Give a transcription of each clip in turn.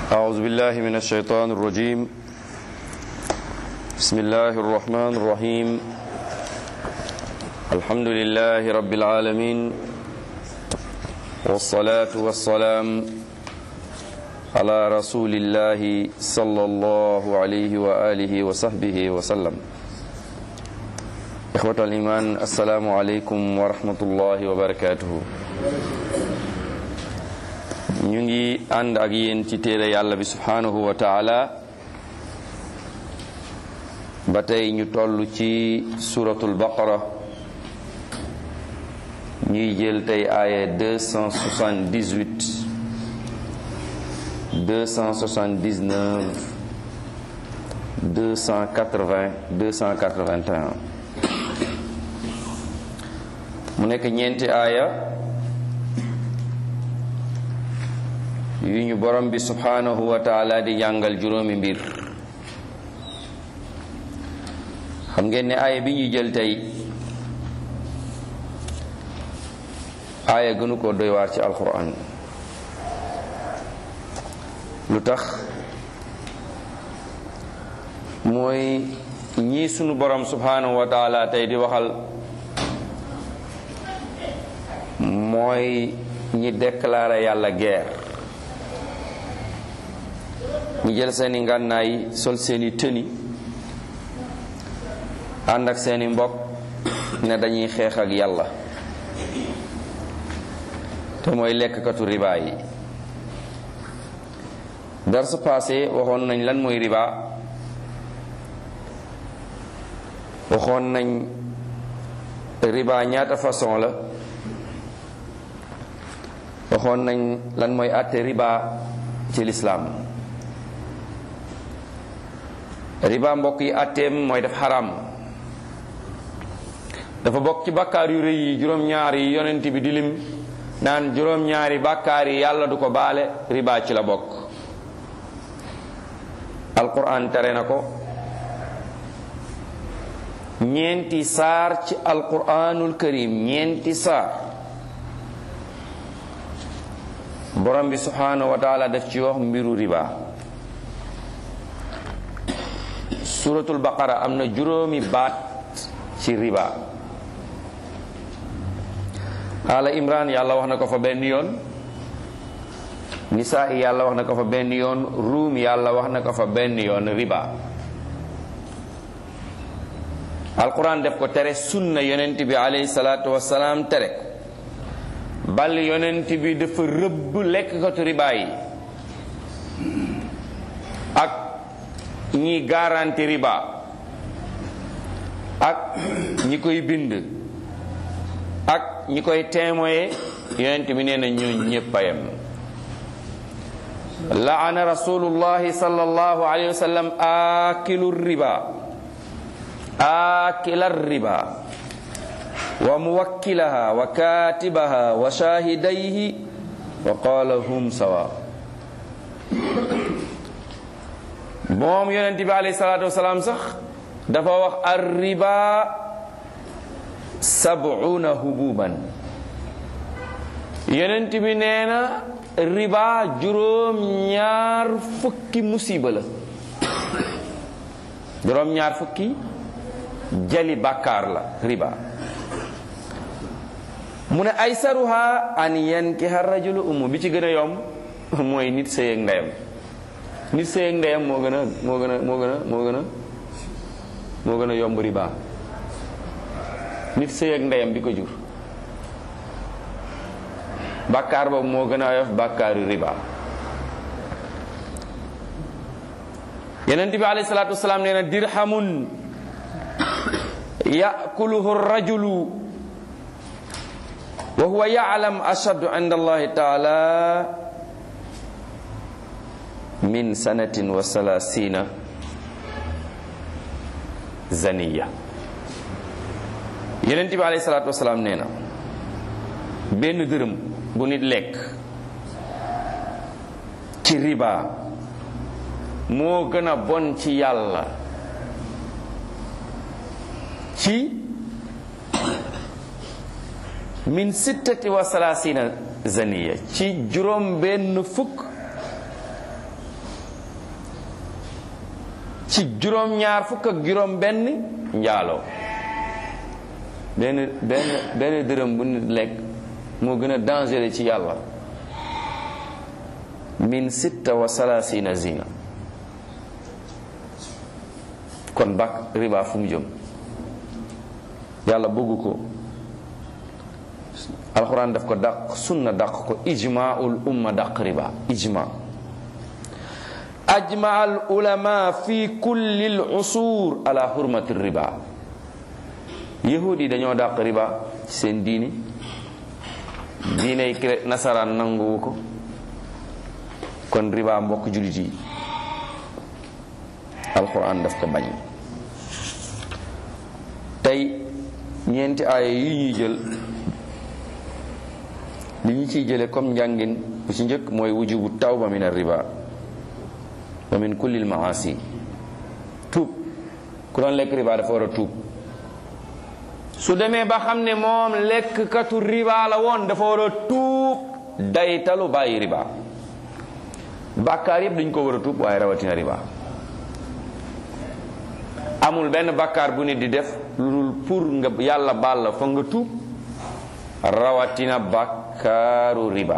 أعوذ بالله من الشيطان الرجيم بسم الله الرحمن الرحيم الحمد لله رب العالمين والصلاة والسلام على رسول الله صلى الله عليه وآله وصحبه وسلم إخوة الإيمان السلام عليكم ورحمة الله وبركاته ñu ngi ànd ak yéen ci téere yàlla bi subhanahu wa taala ba tey ñu toll ci suratul baqara ñuy jël tey aaya 278 279 280 281 mu nekk ñeenti aaya yu ñu borom bi subhanahu wa taala di jàngal juróomi mbir xam ngeen ne aaya bi ñuy jël tey aaya gënu ko doy waar ci alquran lu tax mooy ñii sunu borom subhanahu wa taala tey di waxal mooy ñi déclaré yàlla guerre ñi jël seeni ngànnaay sol seeni tëni ànd ak seeni mbokk ne dañuy xeex ak yàlla te mooy lekkkatu riba yi dar su passé waxoon nañ lan mooy riba waxoon nañ riba ñaata façon la waxoon nañ lan mooy àtte riba ci lislaam riba mbokk yi àtteem mooy def xaram dafa bokk ci bàkkaar yu rëy yi juróom-ñaar yi yonent bi di lim naan juróom-ñaari bàkkaar yi yàlla du ko baale riba ci la bokk alquran tere na ko ñeenti saar ci alquranul karim ñeenti saar borom bi subhanahu wa taala daf ci wax mbiru riba suratul baqara am na juróomi baat ci riba ala imran yàlla wax na ko fa benn yoon nisaa yàlla wax na ko fa benn yoon ruum yàlla wax na ko fa benn yoon riba alquran def ko tere sunna yonent bi alayhi salaatu wasalaam tere bal yonent bi dafa rëbb lekkkatu riba yi ak ñi garanti riba ak ñi koy bind ak ñi koy témoye yonent bi nee na ñoo ñépp a yem laana rasulullahi sallallahu alayhi wa sallam akilu riba akila riba wa muwakkilaha wa katibaha wa shahidayhi wa qala hum sawa moom yonent bi alayhi salaatu wasalaam sax dafa wax ar riba sab'una hububan yonent bi nee na riba juróom ñaar fukki musiba la juróom ñaar fukki jali bàkkaar la riba mu ne ay saruha an yankiha rajulu umu bi ci gën a yomb mooy nit sëy ak ndeyam nit sëy ak ndeyam moo gën a moo gën a moo gën a moo gën a moo gën a yomb riba nit sëy ak ndeyam bi ko jur bàkkaar boobu moo gën a oyof bàkkaaru riba yeneen bi alayhi salaatu wasalaam nee na dirhamun yakuluhu rajulu wa huwa yaalam ashaddu inda allahi taala min sanatin wa salasina zaniya yeneen bi alayhi salaatu wasalaam nee na benn dërëm bu nit lekk ci riba moo gën a bon ci yàlla ci min sittati wa salasina zaniya ci juróom benn fukk ci juróom-ñaar fukk ak juróom benn njaaloo benn benn benn dërëm bu nit lekk moo gën a dangereux ci yàlla min sitta wa salasina zina kon bak riba fu mu jëm yàlla bëggu ko alxuraan daf ko dàq sunna dàq ko ijmaul umma dàq riba ijma ajma al ulama fi kulli al usur ala hurmati riba yahudi yi dañoo dàq riba ci seen diini diiney cré nasaraan nanguwu ko kon riba mbokk jullit yi alxuraan daf ko bañ tey ñeenti aaya yi ñuy jël li ñu ciy jële comme njàngin bu ci njëkk mooy wujubu tawba min riba wa min kulli al maasi tuub ku doon lekk riba dafa war a tuub su demee ba xam ne moom lekkkatu riba la woon dafa war a tuub daytalu bàyyi riba bàkkaar yépp dañ ko war a tuub waaye rawatina riba amul benn bàkkaar bu nit di def lu dul pour nga yàlla baal la fa nga tuub rawatina bàkkaaru riba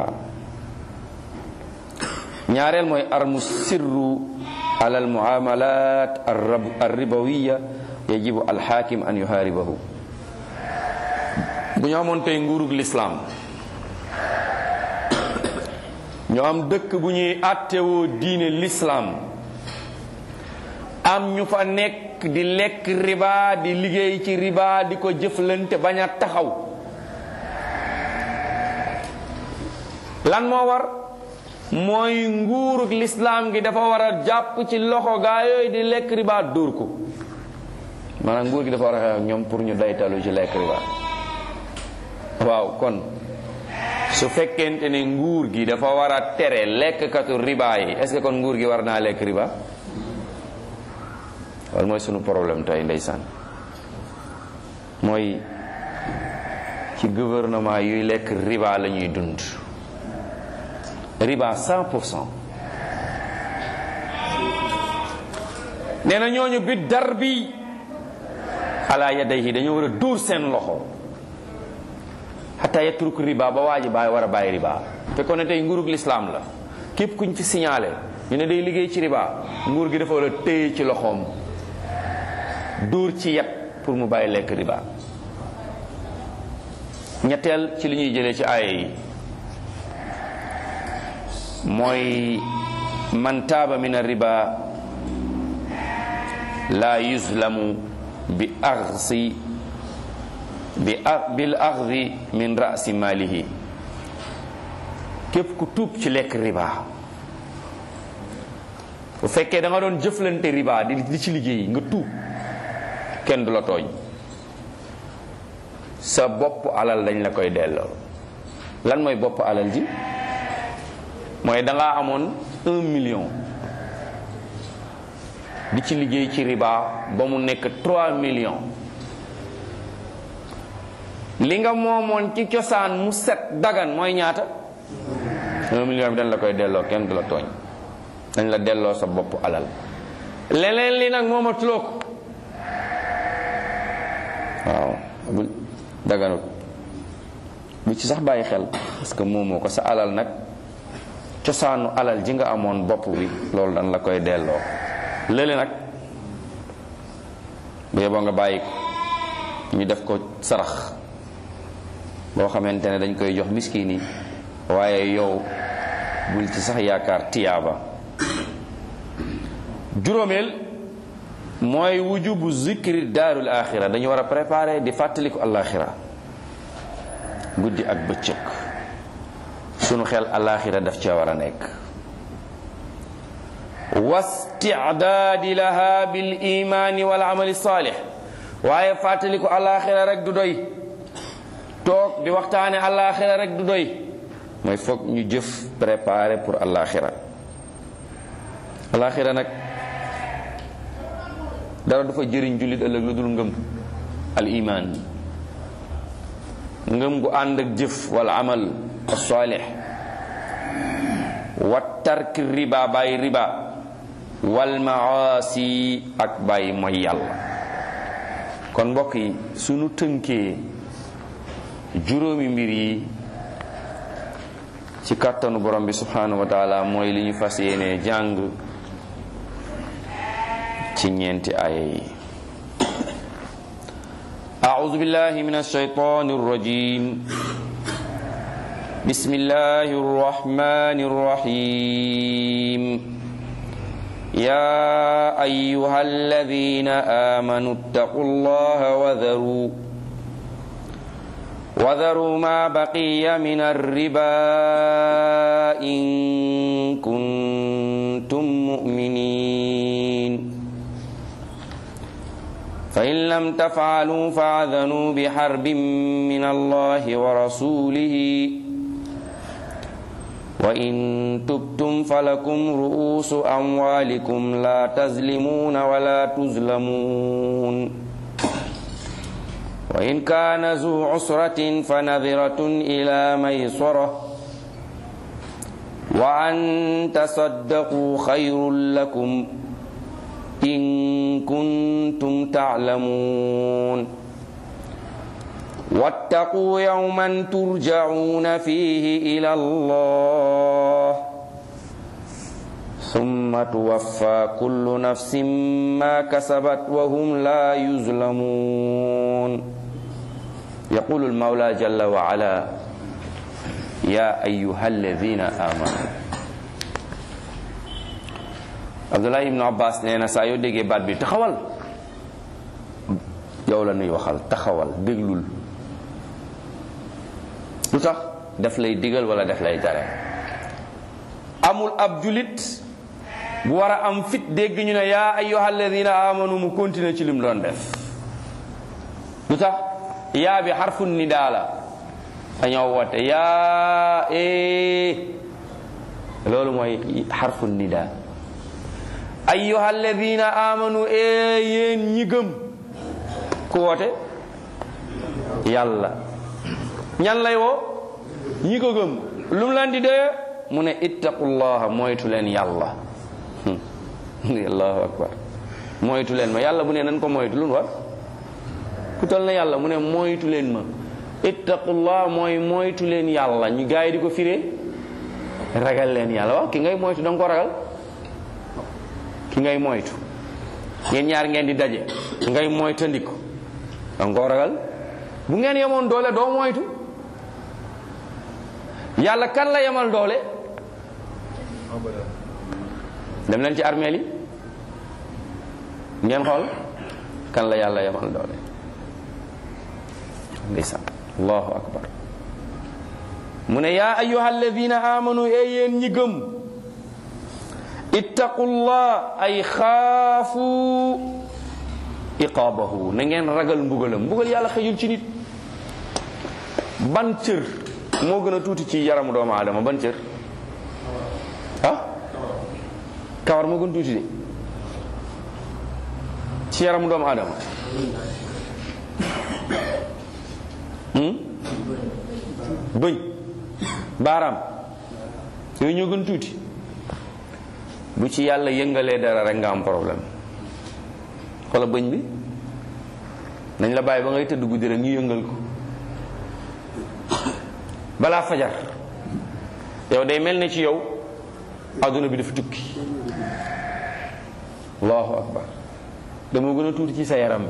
ñaareel mooy armu sirru ala al muamalat ar ribawiya yajibu al hakim an yuharibahu bu ñu amoon tey nguurug lislaam ñu am dëkk bu ñuy àttewoo diine lislaam am ñu fa nekk di lekk riba di liggéey ci riba di ko jëflante bañ a taxaw lan moo war mooy nguurug lislaam gi dafa war a jàpp ci loxo gaa yooyu di lekk riba dóor ko maanaam nguur gi dafa war a xeex ak ñoom pour ñu daytalu ci lekk riba waaw kon su fekkente ne nguur gi dafa war a tere lekkkatu riba yi est-ce que kon nguur gi war naa lekk riba wala mooy sunu problème tey ndeysaan mooy ci gouvernement yuy lekk riba la ñuy dund riba 100 pour cent nee na ñooñu bi dar bi ala yadayhi dañoo war a dóor seen loxo xataa yatruk riba ba waa ji bàyyi war a bàyyi riba fekkoon ne tey nguurug lislaam la képp kuñ fi signalé ñu ne day liggéey ci riba nguur gi dafa war a téye ci loxoom dóor ci yet pour mu bàyyi lekk riba ñetteel ci li ñuy jëlee ci aaya yi mooy man taaba min riba la yuzlamu bi axsi bi bil axdi min rasi malihi képp ku tuub ci lekk riba bu fekkee da nga doon jëflante riba di di ci liggéey nga tuub kenn du la tooñ sa bopp alal dañ la koy delloo lan mooy bopp alal ji mooy da ngaa amoon un million di ci liggéey ci riba ba mu nekk trois millions li nga moomoon ci cosaan mu set dagan mooy ñaata un million bi dañ la koy delloo kenn du la tooñ dañ la delloo sa bopp alal leneen li nag moomatuloo ko waaw bu daganut bu ci sax bàyyi xel parce que moomoo ko sa alal nag cosaanu alal ji nga amoon bopp bi loolu dañ la koy delloo lële nag bu yeboo nga bàyyi ko ñu def ko sarax boo xamante ne dañ koy jox miskin yi waaye yow bul ci sax yaakaar tiyaaba juróomeel mooy wujubu zikri daarul axira dañu war a préparer di fàttaliku alaxira guddi ak bëccëg sunu xel alaxira daf cee war a nekk wastidaadi laha bil imaani wal amali saalix waaye fàttaliku alaxira rek du doy toog di waxtaane alaxira rek du doy mooy foog ñu jëf préparer pour alaxira alaxira nag dara du fa jëriñ jullit ëllëg lu dul ngëm al iman ngëm gu ànd ak jëf wal amal as-salih wa tark riba bàyyi riba wal maasi ak bàyyi mooy yàlla kon mbokk yi sunu tënkee juróomi mbir yi ci kàttanu borom bi subhanahu wa taala mooy li ñu fas yéene jàng ci ñeenti aaya yi أعوذ بالله من الشيطان الرجيم بسم الله الرحمن الرحيم يا أيها الذين آمنوا اتقوا الله وذروا وذروا ما بقي من الربا إن كنتم مؤمنين فإن لم تفعلوا فاذنوا بحرب من الله ورسوله وإن تبتم فلكم رؤوس أموالكم لا تظلمون ولا تظلمون وإن كان ذو عسرة فنذرة إلى ميسرة وأن تصدقوا خير لكم إن كنتم تعلمون واتقوا يوما ترجعون فيه إلى الله ثم توفى كل نفس ما كسبت وهم لا يظلمون يقول المولى جل وعلا يا أيها الذين آمنوا Abdullah ibnu Abbas nee na saa yoo déggee baat bi taxawal yow la nuy waxal taxawal déglul lu tax daf lay digal wala daf lay tere amul ab julit bu war a am fit dégg ñu ne yaa ayyuha alladina amanu mu continuer ci lim doon def lu tax yaa bi xarfu nidaa la dañoo woote yaa ee loolu mooy xarfu nidaa ayyuha alladina amanu ee yéen ñi gëm ku woote yàlla ñan lay woo ñi ko gëm lu mu leen di dee mu ne ittaqullaha moytu leen yàlla allahu akbar moytu leen ma yàlla bu ne nan ko moytu lu nu war ku tol na yàlla mu ne moytu leen ma ittaqullah mooy moytu leen yàlla ñu gaay di ko firee ragal leen yàlla waaw ki ngay moytu danga ko ragal ki ngay moytu ngeen ñaar ngeen di daje ngay moytandiku danga ko ragal bu ngeen yemoon doole doo moytu yàlla kan la yemal doole dem leen ci armeel yi ngeen xool kan la yàlla yemal doole ndeysaan allahu akbar mu ne yaa ayuha alladina amanu e yéen ñi gëm ittaqullah ay xaafu iqaabahu na ngeen ragal mbugalam mbugal yàlla xëjul ci nit ban cër moo gën a tuuti ci yaramu doomu aadama ban cër ah kawar moo gën tuuti de ci yaramu doomu aadama bëñ baaraam yooyu ñoo gën tuuti bu ci yàlla yëngalee dara rek nga am problème xoola bëñ bi nañ la bàyyi ba ngay tëdd guddi rek ñu yëngal ko balaa fajar yow day mel ne ci yow adduna bi dafa tukki allahu akbar dama gën a tuuti ci sa yaram bi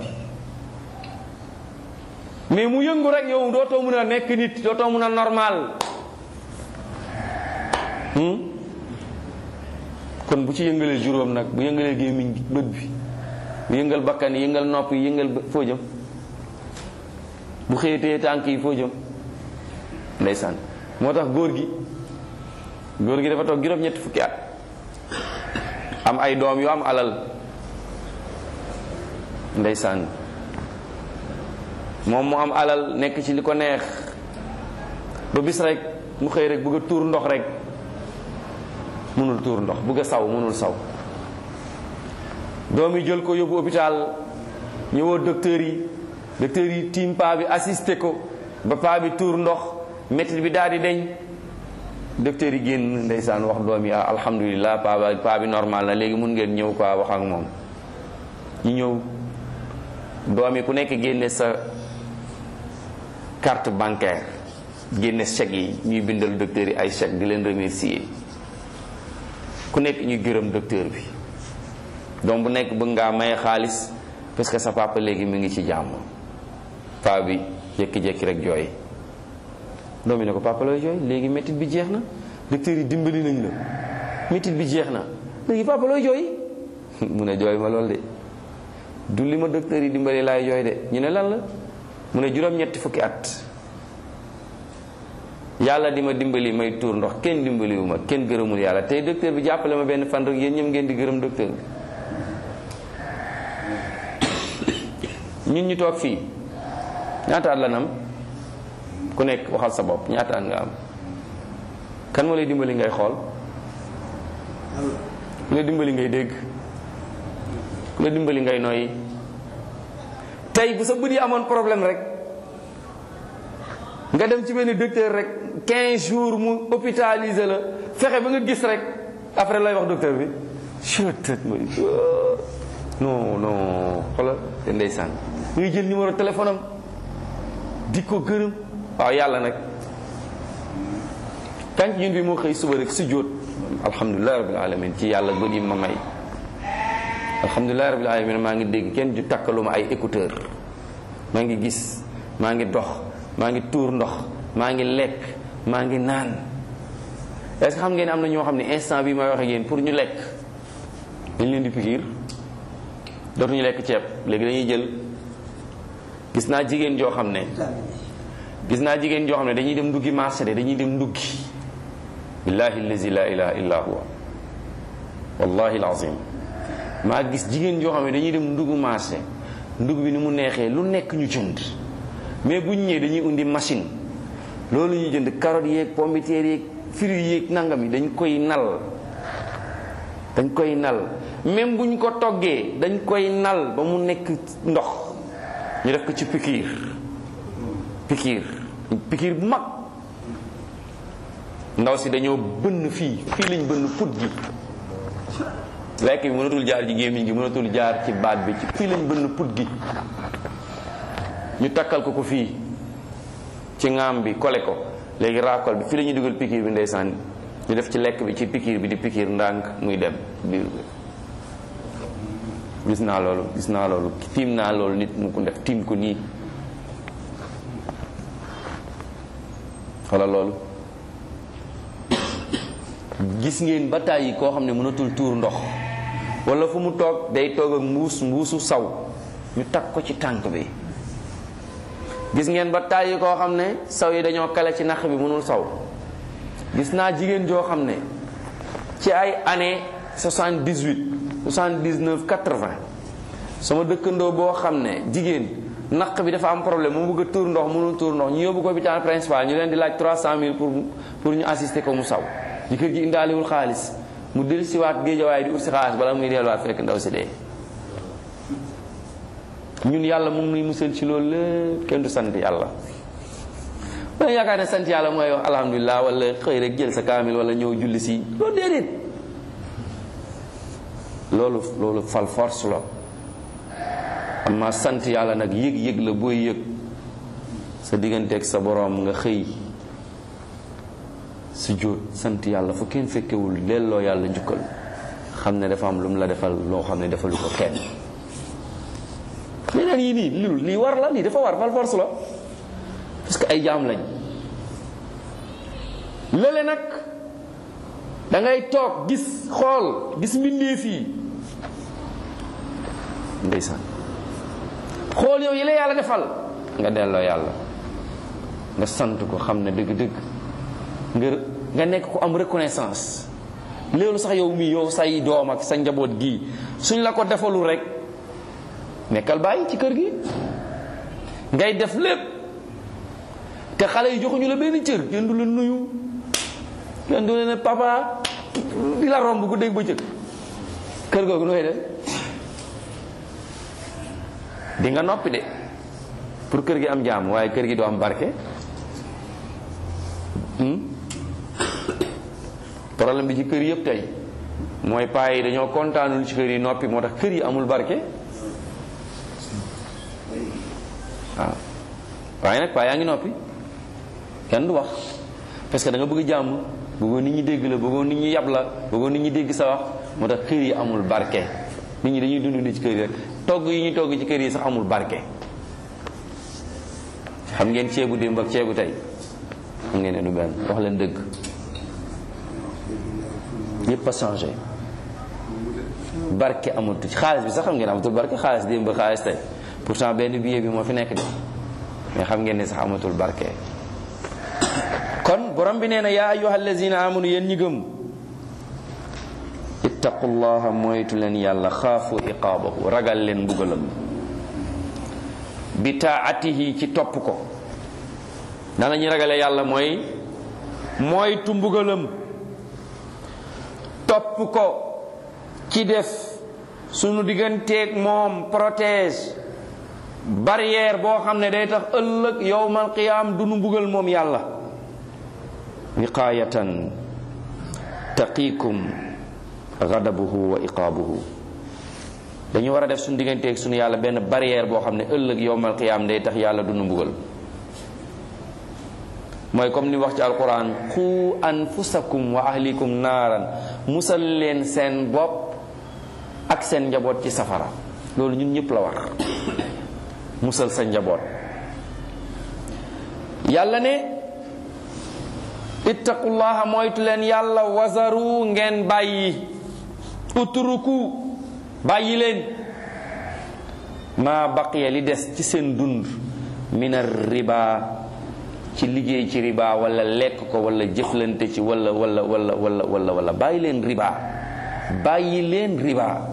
mais mu yëngu rek yow dootoo mun a nekk nit dootoo mun a normal kon bu ci yëngalee juróom nag bu yëngalee gémmiñ gi bët bi bu yëngal bakkan yi yëngal nopp yi yëngal foo jëm bu xëyatee tànk yi foo jëm ndeysaan moo tax góor gi góor gi dafa toog juróom-ñetti fukki at am ay doom yu am alal ndeysaan moom mu am alal nekk ci li ko neex ba bis rek mu xëy rek bëgg a tuur ndox rek mënul tuur ndox bëgg a saw mënul saw doom yi jël ko yóbbu hôpital ñëwoo docteur yi docteur yi tiim paa bi assisté ko ba paa bi tuur ndox métit bi daal di deñ docteur yi génn ndeysaan wax doom yi ah alhamdulilah paa ba paa bi normal na léegi mun ngeen ñëw quoi wax ak moom ñu ñëw doom yi ku nekk génne sa carte bancaire génne chèque yi ñuy bindal docteur yi ay chèque di leen remercier ku nekk ñuy gërëm docteur bi doom bu nekk bëgg ngaa maye xaalis parce que sa papa léegi mi ngi ci jàmm paa bi jékki-jékki rek jooy doom yi ne ko papa looy jooy léegi métit bi jeex na docteur yi dimbali nañ la métit bi jeex na léegi papa looy jooy mu ne jooy ma lool de du li ma docteur yi dimbali laay jooy de ñu ne lan la mu ne juróom-ñetti fukki at yàlla di ma dimbali may tuur ndox kenn dimbaliwu ma kenn gërëmul yàlla tey docteur bi jàppale ma benn fan rek yéen ñoom ngeen di gërëm docteur bi ñun ñu toog fii ñaata at la nam ku nekk waxal sa bopp ñaata at nga am kan moo lay dimbali ngay xool ku la dimbali ngay dégg ku la dimbali ngay noyyi tey bu sa bët yi amoon problème rek nga dem ci benn docteur rek 15 jours mu hôpitalisé la fexe ba nga gis rek après lay wax docteur bi chutët ma non non xoolal te ndeysaan ngay jël numéro téléphone am di ko gërëm waaw yàlla nag tànk ñun bi moo xëy suba rek su jóot alhamdulilah rabbil alamin ci yàlla bët yi ma may alhamdulilah rabbil alamin maa ngi dégg kenn ju takkaluma ay écouteur maa ngi gis maa ngi dox maa ngi tuur ndox maa ngi lekk maa ngi naan est-ce que xam ngeen am na ñoo xam ne instant bi may wax ak yéen pour ñu lekk dañ leen di pikiir dootuñu lekk ceeb léegi dañuy jël gis naa jigéen joo xam ne gis naa jigéen joo xam ne dañuy dem nduggi marché de dañuy dem nduggi billahi allazi la ilaha illa huwa wallahi alazim maa gis jigéen joo xam ne dañuy dem ndugg marché ndugg bi ni mu neexee lu nekk ñu jënd mais bu ñu ñëwee dañuy undi machine loolu ñuy jënd carottes yeeg pomme de terre yeeg fruits yeeg nangam yi dañ koy nal dañ koy nal même bu ñu ko toggee dañ koy nal ba mu nekk ndox ñu def ko ci pikiir pikiir pikiir bu mag ndaw si dañoo bënn fii fii lañ bënn put gi lekk bi mënatul jaar ci gémmiñ gi mënatul jaar ci baat bi ci fii lañ bënn put gi ñu takkal ko ko fii ci ŋaam bi kole ko léegi raakol bi fii la ñuy dugal pikiir bi ndeysaan ñu def ci lekk bi ci pikiir bi di pikiir ndànk muy dem biir bi gis naa loolu gis naa loolu tiim naa loolu nit mu ko def tiim ko nii xoolal loolu gis ngeen ba tàyyi koo xam ne mënatul tuur ndox wala fu mu toog day toog ak mbuus mbuusu saw ñu takk ko ci tànk bi gis ngeen ba tàyyi koo xam ne saw yi dañoo kale ci naq bi mënul saw gis naa jigéen joo xam ne ci ay année 78 79 80 sama dëkkandoo boo xam ne jigéen naq bi dafa am problème mu bëgg a tuur ndox mënul tuur ndox ñu yóbbu ko hôpital principal ñu leen di laaj 300000 pour pour ñu assister ko mu saw jëkkër ji indaaliwul xaalis mu del siwaat géejawaay di ut si xaalis bala muy delluwaat fekk ndaw si dee ñun yàlla mu ngi nuy musal ci loolu lépp kenn du sant yàlla wala yaakaar ne sant yàlla mooy wax alhamdulilah wala xëy rek jël sa kaamil wala ñëw julli si loolu déedéet loolu loolu fal force la amma sant yàlla nag yëg-yëg la booy yëg sa digganteeg sa boroom nga xëy su jóot sant yàlla fu kenn fekkewul delloo yàlla njukkal xam ne dafa am lu mu la defal loo xam ne defalu ko kenn leneen yi nii lii lii war la lii dafa war fal force la parce que ay jaam lañ lële nag da ngay toog gis xool gis mbindeef yi ndeysaan xool yow yi la yàlla defal nga delloo yàlla nga sant ko xam ne dëgg-dëgg nga nga nekk ko am reconnaissance loolu sax yow mii yow say doom ak sa njaboot gii suñ la ko defalul rek nekkal bàyyi ci kër gi ngay def lépp te xale yi joxuñu la benn cër kenn du la nuyu kenn du la ne papa di la romb guddeeg bëccëg kër googu nooy def di nga noppi de pour kër gi am jàmm waaye kër gi doo am barke problème bi ci kër yëpp tey mooy paa yi dañoo kontaanul ci kër yi noppi moo tax kër yi amul barke waaw waaye nag paa yaa ngi noppi kenn du wax parce que da nga bëgg jàmm bëggoon nit ñi dégg la bëggoon nit ñi yab la bëggoon nit ñi dégg sa wax moo tax kër yi amul barke nit ñi dañuy dund ni ci kër yi rek togg yi ñu togg ci kër yi sax amul barke xam ngeen ceebu démb ak ceebu tey xam ngeen ne du benn wax leen dëgg yépp a changé barke amatu ci xaalis bi sax xam ngeen amatul barke xaalis démb xaalis tey pourtant benn billet bi moo fi nekk de mais xam ngeen ne sax amatul barke kon borom bi nee na yaa ayyuha allazina amanu yéen ñi gëm ittaqullaha moytu leen yàlla xaafu iqaabahu ragal leen mbugalam bi taatihi ci topp ko na la ñuy ragale yàlla mooy moytu mbugalam topp ko ci def sunu digganteeg moom protège barrière boo xam ne day tax ëllëg yowmal qiyaam du nu mbugal moom yàlla wiqaayatan taqiikum gadabuhu wa iqaabuhu dañu war a def suñu digganteeg suñu yàlla benn barrière boo xam ne ëllëg yowmal qiyaam day tax yàlla du nu mbugal mooy comme ni wax ci alquran qu anfusakum wa ahlikum naaran musal leen seen bopp ak seen njaboot ci safara loolu ñun ñëpp la war musal sa njaboot yàlla ne ittaqullaha moytu leen yàlla wazaru ngeen bàyyi utruku bàyyi leen ma baqiya li des ci seen dund min riba ci liggéey ci riba wala lekk ko wala jëflante ci wala wala wala wala wala wala bàyyi leen riba bàyyi leen riba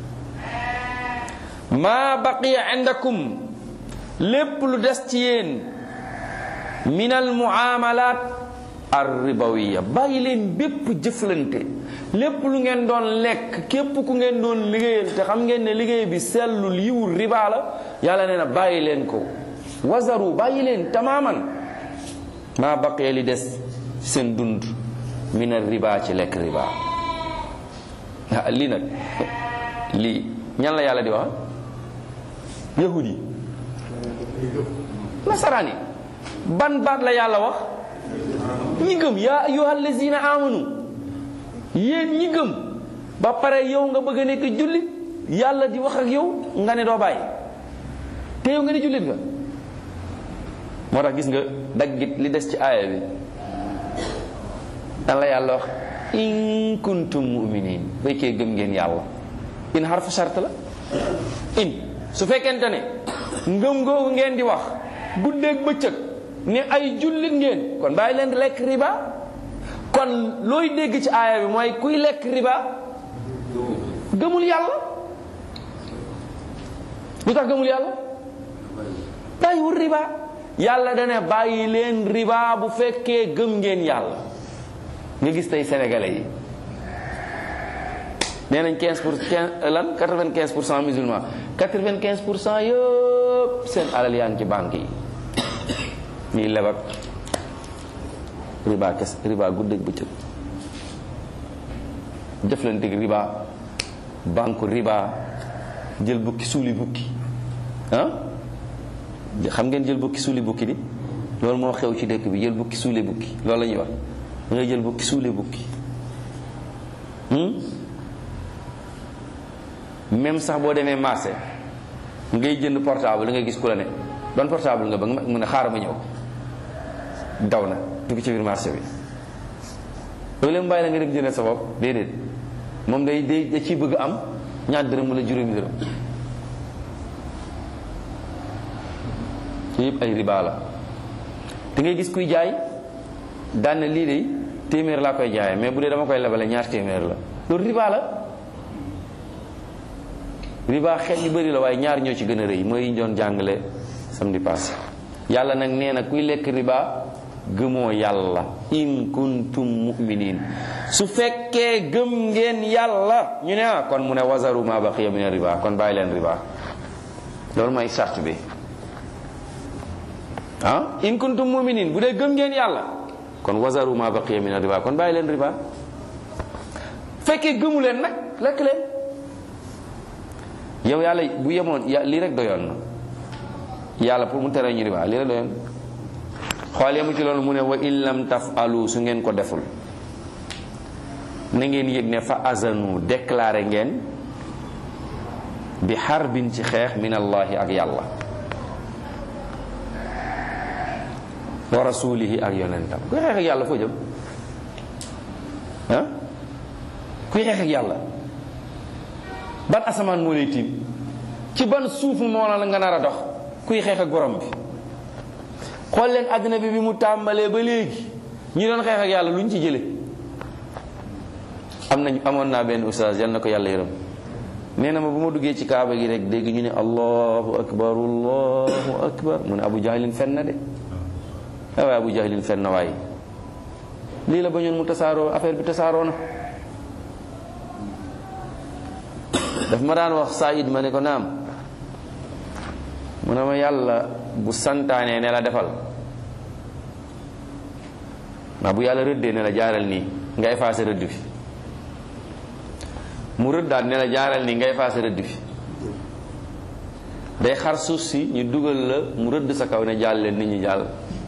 ma baqiya indakum lépp lu des ci yéen min al muamalat ar ribawiya bàyyi leen bépp jëflante lépp lu ngeen doon lekk képp ku ngeen doon liggéeyal te xam ngeen ne liggéey bi sellul yiwul riba la yàlla nee na bàyyi leen ko wazaru bàyyi leen tamaaman maa baqiya li des seen dund min ar riba ci lekk riba ah lii nag lii ñan la yàlla di wax yahud yi nasaraan yi ban baat la yàlla wax ñi gëm yaa ayyuhal lazina amanu yéen ñi gëm ba pare yow nga bëgg a nekk jullit yàlla di wax ak yow nga ne doo bàyyi te yow nga ne jullit nga moo tax gis nga daggit li des ci aaya bi dan la yàlla wax in kuntum muminin fekkee gëm ngeen yàlla in xarfu shart la in su fekkente ne ngëm googu ngeen di wax guddeeg bëccëg ne ay jullit ngeen kon bàyyi leen lekk riba kon looy dégg ci aaya bi mooy kuy lekk riba gëmul yàlla lu tax gëmul yàlla bàyyiwul riba yàlla dana bàyyi leen riba bu fekkee gëm ngeen yàlla nga gis tey sénégalais yi nee nañ 15 pour lan 95 pour cent musulman 95 pour cent yëpp seen alal yaa ngi ci banque yi ñuy lebak riba kes riba guddeeg bëccëg jëflanteeg riba banque riba jël bukki suuli bukki ah xam ngeen jël bukki suuli bukki di loolu moo xew ci dëkk bi jël bukki suuli bukki loolu la ñuy wax da ngay jël bukki suuli bukki même sax boo demee marché ngay jënd portable da ngay gis ku la ne doon portable nga bëgg mu ne xaaral ma ñëw daw na dugg ci biir marché bi loolu leen bàyyi la nga dem jëndee sa bopp déedéet moom day day da ciy bëgg am ñaar dërëm wala juróomi dërëm yëpp ay riba la da ngay gis kuy jaay daan na lii de téeméer laa koy jaayee mais bu dee dama koy lebale ñaar téeméer la loolu riba la riba xeet yu bëri la waaye ñaar ñoo ci gën a rëy mooy yi ñu doon jàngale samedi passé yàlla nag nee na kuy lekk riba gëmoo yàlla in kuntum mu'minin su fekkee gëm ngeen yàlla ñu ne ah kon mu ne wazaru ma baqiya min riba kon bàyyi leen riba loolu mooy sart bi ah in kuntum mu'minin bu dee gëm ngeen yàlla kon wazaru ma baqiya min riba kon bàyyi leen riba fekkee gëmu leen nag lekk leen yow yàlla bu yemoon ya lii rek doyoon na yàlla pour mu tere ñu riba lii rek doyoon xool yemu ci loolu mu ne wa in lam tafalu su ngeen ko deful na ngeen yëg ne fa azanu déclaré ngeen bi xarbin ci xeex min allahi ak yàlla wa rasulihi ak yonentam kuy xeex ak yàlla foo jëm ah kuy xeex ak yàlla ban asamaan moo lay tiim ci ban suuf moo la nga nar a dox kuy xeex ak borom bi xool leen àddina bi bi mu tàmbalee ba léegi ñi doon xeex ak yàlla lu ñu ci jële am nañ amoon naa benn ustaas yal na ko yàlla yërëm nee na ma bu ma duggee ci kaaba gi rek dégg ñu ne allahu akbar allahu akbar mu ne abu jahlin fen na de ah waaye abu jahlin fen na waaye lii la bañoon mu tasaaroo affaire bi tasaaroo na daf ma daan wax Saïd ma ne ko naam mu ne ma yàlla bu santaanee ne la defal maa bu yàlla rëddee ne la jaaral nii nga effacé rëdd bi mu rëddaat ne la jaaral nii nga effacé rëdd bi day xar suuf si ñu dugal la mu rëdd sa kaw ne jàll leen nit ñi jàll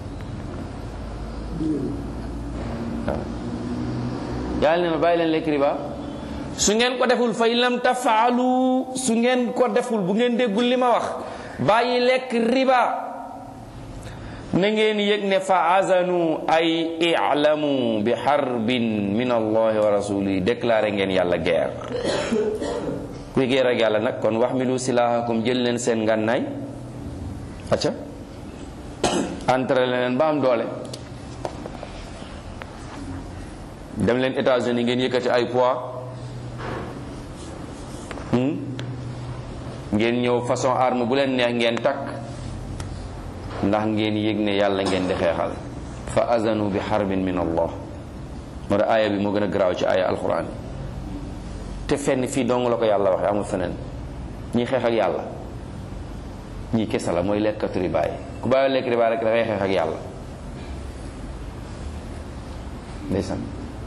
waaw yàlla ne ma bàyyi leen lekk riba su ngeen ko deful fa in lam tafaalu su ngeen ko deful bu ngeen déggul li ma wax bàyyi lekk riba na ngeen yëg ne fa azanu ay i'lamu bi xarbin min allahi wa rasulihi déclaré ngeen yàlla guerre kuy guerre ak yàlla nag kon waxmilu silaahakum jël leen seen ngànnaay acca entre leen ba am doole dem leen États-Unis ngeen yëkkati ay poids ngeen ñëw façon arme bu leen neex ngeen takk ndax ngeen yëg ne yàlla ngeen di xeexal fa azanu bi xarbin min allah moo tax aaya bi moo gën a garaaw ci aaya alquran te fenn fii dong la ko yàlla waxe amul feneen ñi xeex ak yàlla ñii kese la mooy lekkatu riba yi ku bàyyi lekk riba rek dafay xeex ak yàlla ndeysaan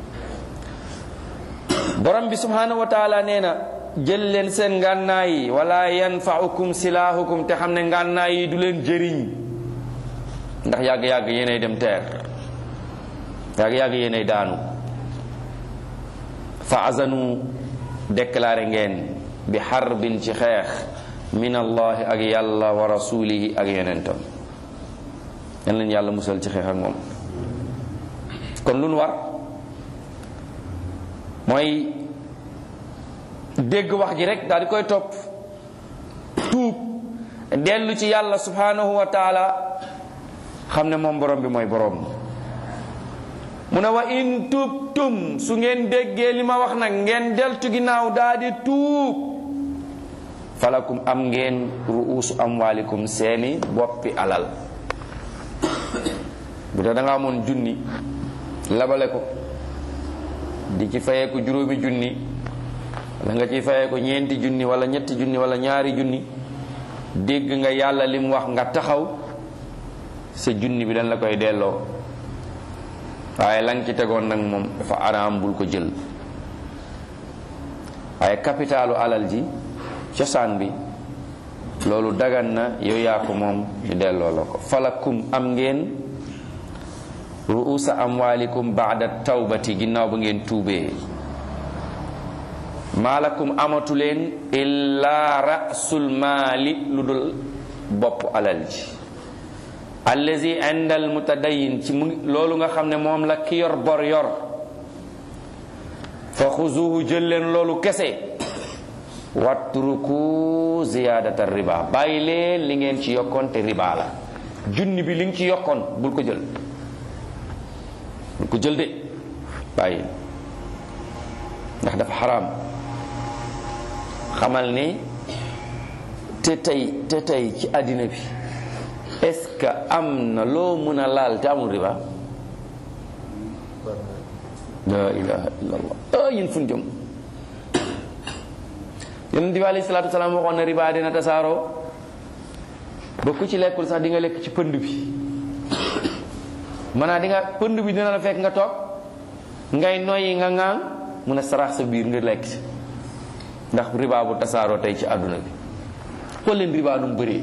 borom bi subhanahu wa taala nee na jël leen seen ngànnaay yi wala yanfaukum silaahukum te xam ne ngànnaay yi du leen jëriñ ndax yàgg-yàgg yéenay dem teer yàgg-yàgg yéenay daanu fa azanu déclaré ngeen bi xarbin ci xeex min allahi ak yàlla wa rasulihi ak yonentam yan leen yàlla musal ci xeex ak moom kon lu nu war mooy dégg wax ji rek daal di koy topp tuub dellu ci yàlla subhanahu wa taala xam ne moom borom bi mooy borom mu ne wa in tubtum su ngeen déggee li ma wax nag ngeen deltu ginnaaw daal di tuub falakum am ngeen ruusu amwalikum seeni boppi alal bu dee da nga amoon junni labale ko di ci fayee ko juróomi junni wala nga ci fayee ko ñeenti junni wala ñetti junni wala ñaari junni dégg nga yàlla lim wax nga taxaw sa junni bi dañ la koy delloo waaye la nga ci tegoon nag moom dafa araam bul ko jël waaye capitalu alal ji cosaan bi loolu dagan na yow yaa ko moom ñu delloo la ko falakum am ngeen ruusa amwalikum baada tawbati ginnaaw ba ngeen tuubee maalakum amatu leen illa rasul maali lu dul bopp alal ji allazi inda al mutadayin ci mu loolu nga xam ne moom la ki yor bor yor fa xuzuhu jël leen loolu kese watruku ziyadata riba bàyyi leen li ngeen ci yokkoon te riba la junni bi li nga ci yokkoon bul ko jël bul ko jël de bàyyi ndax dafa xaraam xamal ni te tey te tey ci àddina bi est-ce que am na loo mën a laal te amul riba la ilaha illallah ah yéen fu ñu jëm yonent bi alayhi salaatu salaam waxoon na riba dina tasaaroo ba ku ci lekkul sax di nga lekk ci pënd bi maanaam di nga pënd bi dina la fekk nga toog ngay noyyi nga ŋaang mu ne sarax sa biir nga lekk ci ndax riba bu tasaaroo tey ci àdduna bi xool leen riba nu mu bëree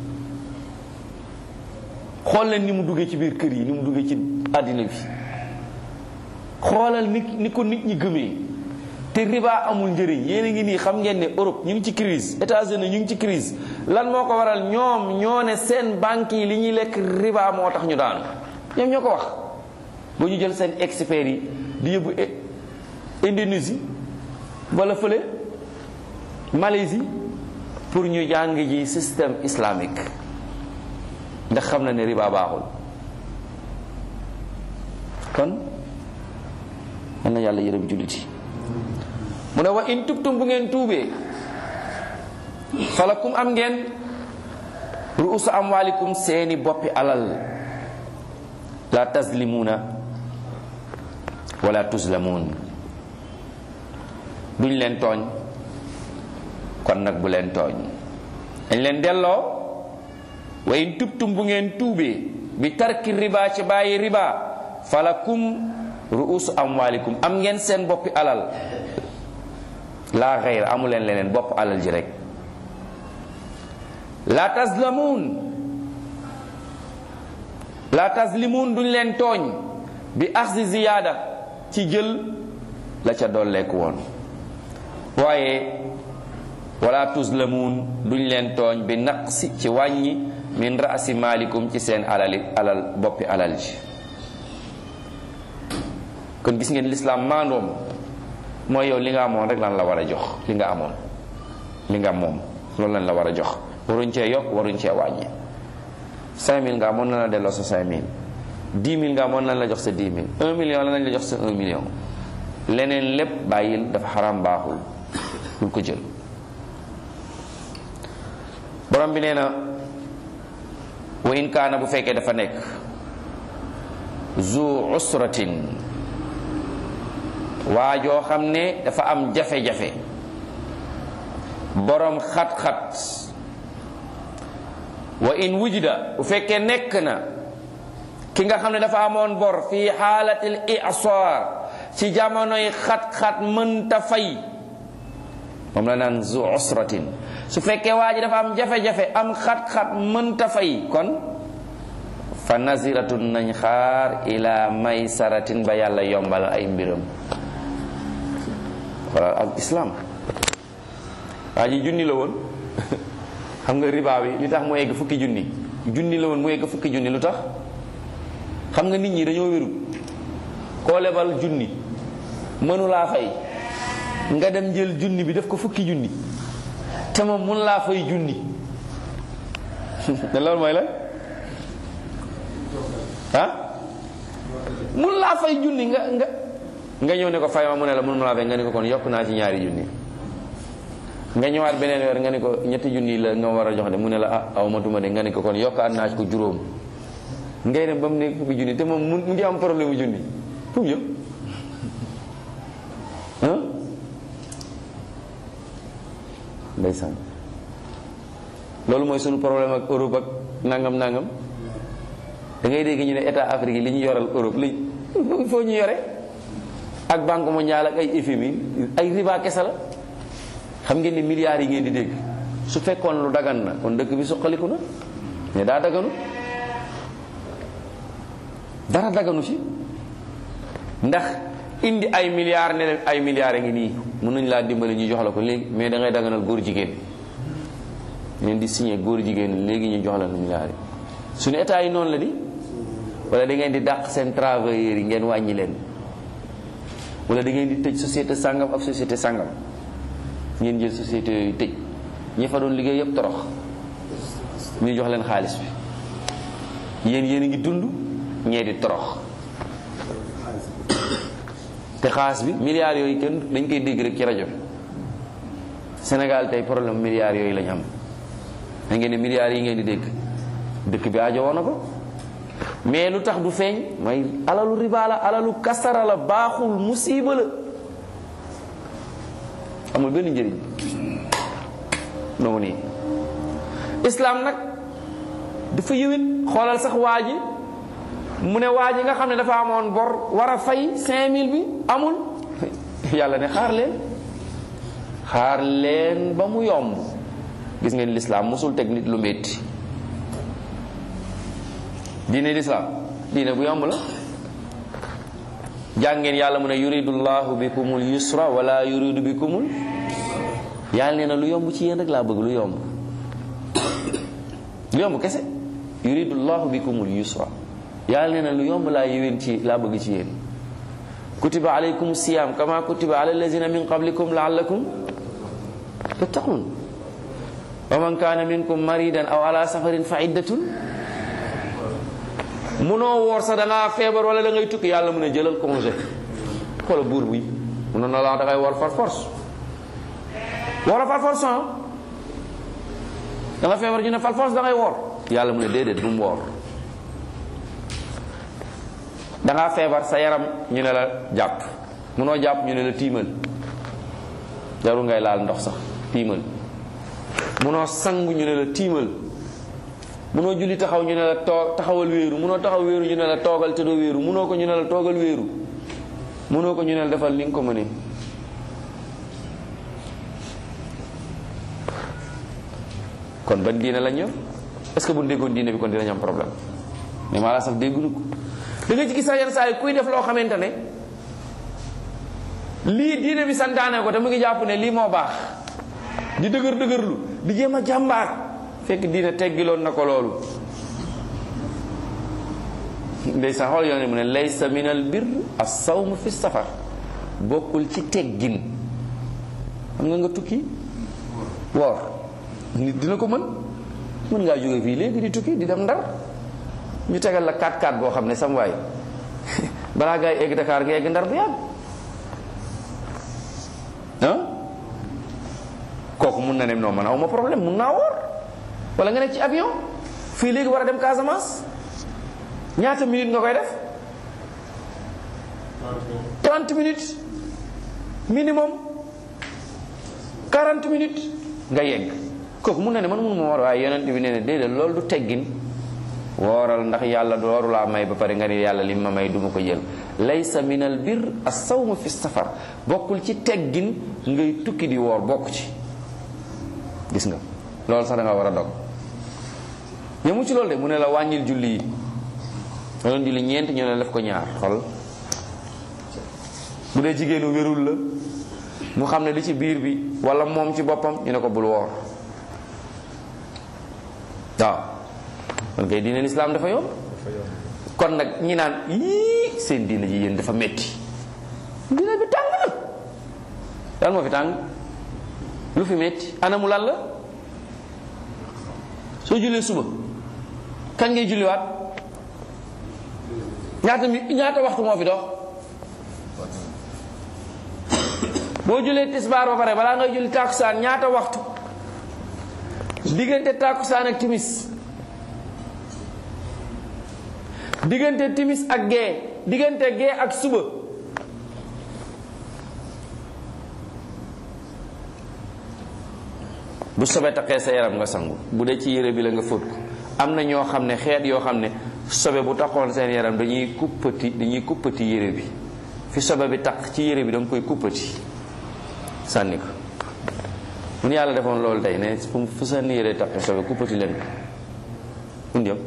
xool leen ni mu duggee ci biir kër yi ni mu duggee ci àddina bi xoolal ni ni ko nit ñi gëmee te riba amul njëriñ yéen a ngi nii xam ngeen ne Europe ñu ngi ci crise États-Unis ñu ngi ci crise lan moo ko waral ñoom ñoo ne seen banques yi li ñuy lekk riba moo tax ñu daanu ñoom ñoo ko wax ba ñu jël seen experts yi di yóbbu Indonésie wala fële Malaisie pour ñu jàng ji système islamique ndax xam na ne riba baaxul kon man na yàlla yërëm julliti mu ne wa in tubtum bu ngeen tuubee falakum am ngeen ruusu amwalikum seeni boppi alal la tazlimuuna wala tuzlamuun duñ leen tooñ kon nag bu leen tooñ dañ leen delloo wa in tubtum bu ngeen tuubee bi tarki riba ci bàyyi riba falakum ruusu amwalikum am ngeen seen boppi alal laa xeyr amu leen leneen bopp alal ji rek la tazlamuun la tazlimuun duñ leen tooñ bi axsi ziyaada ci jël la ca dolleeku woon waaye wala tuzlamuun duñ leen tooñ bi naqsi ci wàññi min raasi maalikum ci seen alali alal boppi alal ji kon gis ngeen lislaam maandoom mooy yow li nga amoon rek lan la war a jox li nga amoon li nga moom loolu lan la war a jox waruñ cee yokk waruñ cee wàññi 5000 nga amoon na la delloo sa 5000 10 000 nga amoon nañ la jox sa 10 000 1 million la nañ la jox sa 1 million leneen lépp bàyyil dafa xaram baaxul bul ko jël borom bi nee na wa in kaana bu fekkee dafa nekk zu usratin waa joo xam ne dafa am jafe-jafe borom xat-xat wa in wujida bu fekkee nekk na ki nga xam ne dafa amoon bor fii xaalatil isaar ci jamonoy xat-xat mënta fay moom la naan zu usratin su fekkee waa ji dafa am jafe-jafe am xat-xat mënta fay kon fa naziratun nañ xaar ila maysaratin ba yàlla yombal ay mbiram wala al islam waa ji junni la woon xam nga riba bi li tax mu egg fukki junni junni la woon mu egg fukki junni lu tax xam nga nit ñi dañoo wéru koo lebal junni mënulaa fay nga dem jël junni bi def ko fukki junni te moom mun laa fay junni te loolu mooy la ah mun laa fay junni nga nga nga ñëw ne ko fay ma mu ne la mun ma laa fay nga ne ko kon yokk naa ci ñaari junni nga ñëwaat beneen weer nga ne ko ñetti junni la nga war a jox de mu ne la ah aw matuma de nga ne ko kon yokkaat naa ci ko juróom ngay dem ba mu nekk fukki junni te moom mu ngi am problème mu junni fu mu jëm ah ndeysaan loolu mooy sunu problème ak Europe ak nangam nangam da ngay dégg ñu ne état Afrique yi li ñu yoral Europe li il faut ñu yore ak banque mondiale ak ay FMI ay riba kese la xam ngeen ni milliards yi ngeen di dégg su fekkoon lu dagan na kon dëkk bi suqaliku na mais daa daganu dara daganu ci ndax indi ay milliards ne leen ay milliards a ngi nii mën nañ laa dimbali ñu jox la ko léegi mais da ngay daganal góor jigéen leen di signé góor jigéen léegi ñu jox la milliards yi suñu état yi noonu la di wala da ngeen di dàq seen travailleurs yi ngeen wàññi leen wala da ngeen di tëj société sàngam ak société sàngam ngeen jël société yooyu tëj ñi fa doon liggéey yëpp torox ñu jox leen xaalis bi yéen yéen a ngi dund ñee di torox te xaalis bi milliards yooyu kenn dañ koy dégg rek ci rajo bi Sénégal tey problème milliards yooyu lañ am da ngeen ne milliards yi ngeen di dégg dëkk bi aajo woon na ko mais lu tax du feeñ mooy alalu riba la alalu kasara la baaxul musiba la amul benn njëriñ noonu nii islam nag dafa yëwén xoolal sax waa ji mu ne waa ji nga xam ne dafa amoon bor war a fay 5000 bi amul yàlla ne xaar leen xaar leen ba mu yomb gis ngeen lislaam mosul teg nit lu métti diine lislaam diine bu yomb la jàngeen yàlla mu ne yuridu llahu bikumul yusra wala yuridu bikumul yàlla nee na lu yomb ci yéen rek laa bëgg lu yomb lu yomb kese yuridu llahu bikumul yusra yàlla nee na lu yomb laa yéwén ci laa bëgg ci yéen kutiba alaykum siyam kama kutiba ala allazina min qablikum laallakum tattaqun wa man kaana minkum maridan aw ala safarin fa iddatun munoo woor sax da ngaa feebar wala da ngay tukki yàlla mu ne jëlal congé xoola buur bi munoon na la da ngay woor far force woola far force ah da nga feebar ñu ne far force da ngay woor yàlla mu ne déedéet bu mu woor da ngaa feebar sa yaram ñu ne la jàpp munoo jàpp ñu ne la tiimal jarul ngay laal ndox sax tiimal munoo sangu ñu ne la tiimal munoo julli taxaw ñu ne la too taxawal wéeru munoo taxaw wéeru ñu ne la toogal te doo wéeru munoo ko ñu ne la toogal wéeru munoo ko ñu ne la defal li nga ko mënee kon ban diine lañ yor est-ce que bu ñu déggoon diine bi kon dinañ am problème mais maa la sax dégguñu ko da nga ci gis sax yenn saa yi kuy def loo xamante ne lii diine bi santaane ko te mu ngi jàpp ne lii moo baax di dëgër dëgërlu di jéem a jàmbaar fekk diine teggiloon na ko loolu ndeysaan xool yoon mu ne laysa min al bir as-sawm fi safar bokkul ci teggin xam nga nga tukki woor nit dina ko mën mën ngaa jóge fii léegi di tukki di dem ndar ñu tegal la 4-4 boo xam ne sam waay balaa ngay egg Dakar nga egg ndar bu yàgg ah kooku mun na ne non man awma problème mun naa woor wala nga nekk ci avion fii léegi war a dem Casamance ñaata minutes nga koy def 30 minutes minimum 40 minutes nga yegg kooku mun na ne man mënu ma woor waaye yonent bi nee na déedéet loolu du teggin wooral ndax yàlla dooru laa may ba pare nga ni yàlla lim ma may duma ko jël laysa min al bir as-sawm fi safar bokkul ci teggin ngay tukki di woor bokk ci gis nga loolu sax da nga war a dog yemu ci loolu de mu ne la wàññil julli yi nga doon julli ñeent ñu ne def ko ñaar xol bu dee jigéenu wérul la mu xam ne li ci biir bi wala moom ci boppam ñu ne ko bul woor waaw kon kay diine lislaam dafa yomb kon nag ñi naan yii seen diine ji yéen dafa metti diine bi tàng na lan moo fi tàng lu fi metti anamu lan la soo jullee suba kañ ngay julliwaat ñaata mi ñaata waxtu moo fi dox boo jullee tisbaar ba pare balaa ngay julli tàkkusaan ñaata waxtu diggante tàkkusaan ak timis diggante timis ak gee diggante gee ak suba bu sobe taqee sa yaram nga sangu bu dee ci yére bi la nga fóot ko am na ñoo xam ne xeet yoo xam ne sobe bu taxoon seen yaram dañuy kuppati dañuy kuppati yére bi fi sobe bi taq ci yére bi da nga koy kuppati sànni ko mun yàlla defoon loolu tey ne fu seen yére taqee sobe kuppati leen ko jëm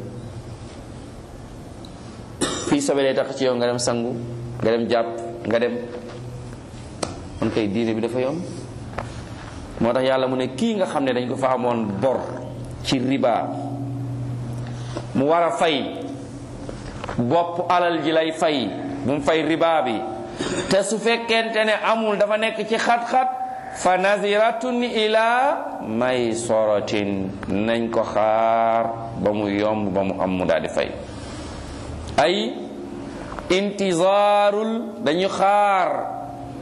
fii sobe day tax ci yow nga dem sangu nga dem jàpp nga dem man kay diine bi dafa yomb moo tax yàlla mu ne kii nga xam ne dañ ko fa amoon bor ci riba mu war a fay bopp alal ji lay fay bu mu fay riba bi te su fekkente ne amul dafa nekk ci xat-xat fa naziratun ila maysaratin nañ ko xaar ba mu yomb ba mu am mu daal di fay ay intizaarul dañu xaar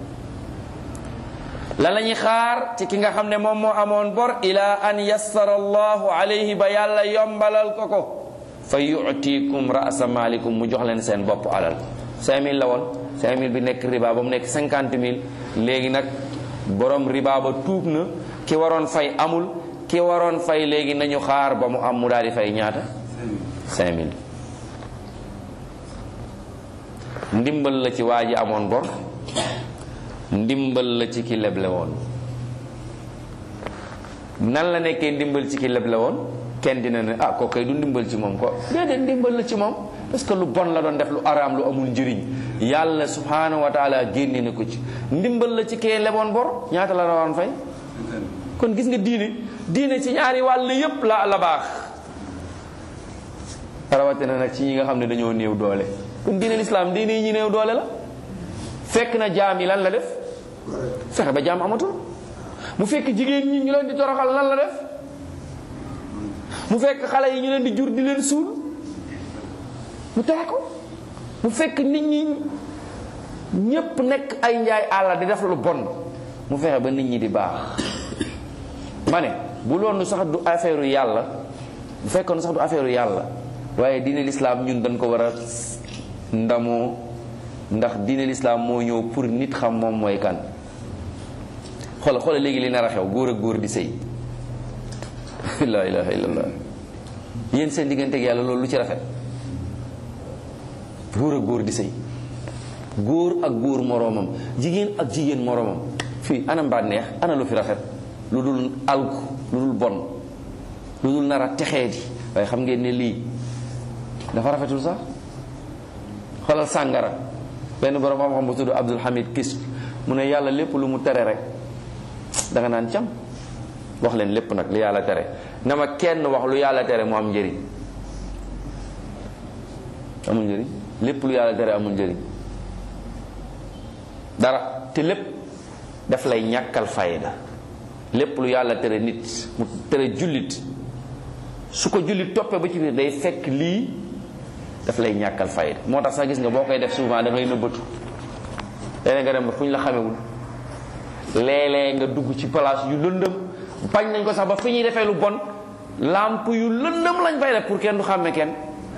lan la ñuy xaar ci ki nga xam ne moom moo amoon bor ila an yassara allahu alayhi ba yàlla yombalal ko ko fa yutikum rasa malikum mu jox leen seen bopp alal 5000 la woon 5000 bi nekk riba ba mu nekk 50000 léegi nag borom riba ba tuub na ki waroon fay amul ki waroon fay léegi nañu xaar ba mu am mu daal di fay ñaata 5000 ndimbal la ci waa ji amoon bor ndimbal la ci ki leble woon nan la nekkee ndimbal ci ki leble woon kenn dina ne ah kooku kay du ndimbal ci moom ko déedéet ndimbal la ci moom parce que lu bon la doon def lu araam lu amul njëriñ yàlla subhanahu wa taala génne na ko ci ndimbal la ci kee leboon bor ñaata la rawoon fay kon gis nga diine diine ci ñaari wàll yépp la la baax rawatina nag ci ñi nga xam ne dañoo néew doole kon diine lislaam diine yi ñi néew doole la fekk na jaam yi lan la def fexe ba jaam amatul mu fekk jigéen ñi ñu leen di toroxal lan la def mu fekk xale yi ñu leen di jur di leen suul mu tere ko mu fekk nit ñi ñépp nekk ay njaay àll di def lu bon mu fexe ba nit ñi di baax ma ne bu loolu sax du affaire yàlla bu fekkoon sax du affaire yàlla waaye diine lislaam ñun dañ ko war a ndamoo ndax diine lislaam moo ñëw pour nit xam moom mooy kan xoola xoola léegi li nar a xew góor ak góor di sëy la ilaha illallah yéen seen digganteeg yàlla loolu lu ci rafet góor ak góor di sëy góor ak góor moroomam jigéen ak jigéen moroomam fii ana mbànneex ana lu fi rafet lu dul alku lu dul bon lu dul nar a texee di waaye xam ngeen ne lii dafa rafetul sax xoolal sàngara benn borom xam-xam bu tudd Abdul Hamid Kis mu ne yàlla lépp lu mu tere rek danga naan cam wax leen lépp nag lu yàlla tere na ma kenn wax lu yàlla tere mu am njëriñ amul njëriñ lépp lu yàlla tere amul njëriñ dara te lépp daf lay ñàkkal fayda lépp lu yàlla tere nit mu tere jullit su ko jullit toppee ba ci biir day fekk lii daf lay ñàkkal fayda moo tax sax gis nga boo koy def souvent da ngay nëbbatu léeg nga dem ba fu ñu la xamewul léeg-léeg nga dugg ci place yu lëndëm bañ nañ ko sax ba fi ñuy defee lu bon lamp yu lëndëm lañ fay def pour kenn du xàmme kenn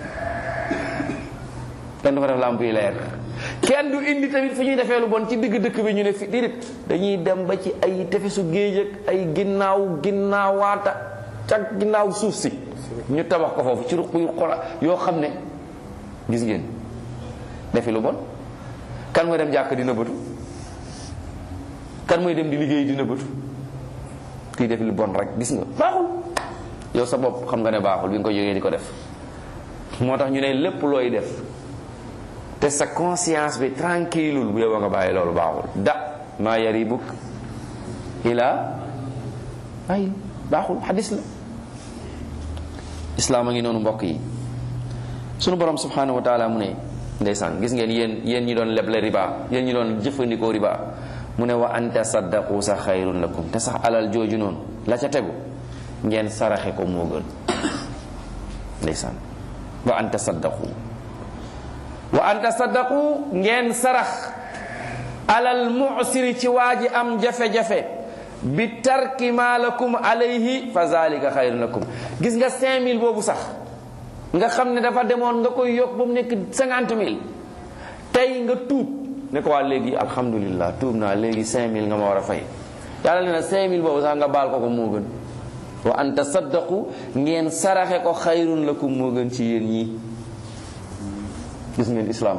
kenn du fa def lamp yu leer kenn du indi tamit fi ñuy defee lu bon ci digg dëkk bi ñu ne fi déedéet dañuy dem ba ci ay tefesu géej ak ay ginnaaw ginnaawaata ca ginnaaw suuf si ñu tabax ko foofu ci ruq yu xola yoo xam ne gis ngeen defi lu bon kan mooy dem jàkk dina bëtu kan mooy dem di liggéey dina bëtu kii def lu bon rek gis nga baaxul yow sa bopp xam nga ne baaxul bi nga ko jógee di ko def moo tax ñu ne lépp looy def te sa conscience bi tranquille bu yow nga bàyyi loolu baaxul da maa yaribuk ila ay baaxul xadis la islaam a ngi noonu mbokk yi sunu borom subhanahu wa taala mu ne ndeysaan gis ngeen yéen yéen ñi doon leble riba yéen ñi doon jëfandikoo riba mu ne wa an tasaddaqu sax xayrun lakum te sax alal jooju noonu la ca tegu ngeen saraxe ko moo gën ndeysaan wa an tasaddaqu wa an tasaddaqu ngeen sarax alal mu'siri ci waa ji am jafe-jafe bi tarki ma lakum alayhi fa zalika xayrun lakum gis nga 5000 boobu sax nga xam ne dafa demoon nga koy yokk ba mu nekk 50000 tey nga tuub ne ko waa léegi alhamdulillah tuub naa léegi 5000 nga ma war a fay yàlla ne na 5000 boobu sax nga baal ko ko moo gën wa an tasaddaqu ngeen saraxe ko xayrun lakum moo gën ci yéen ñi gis ngeen islaam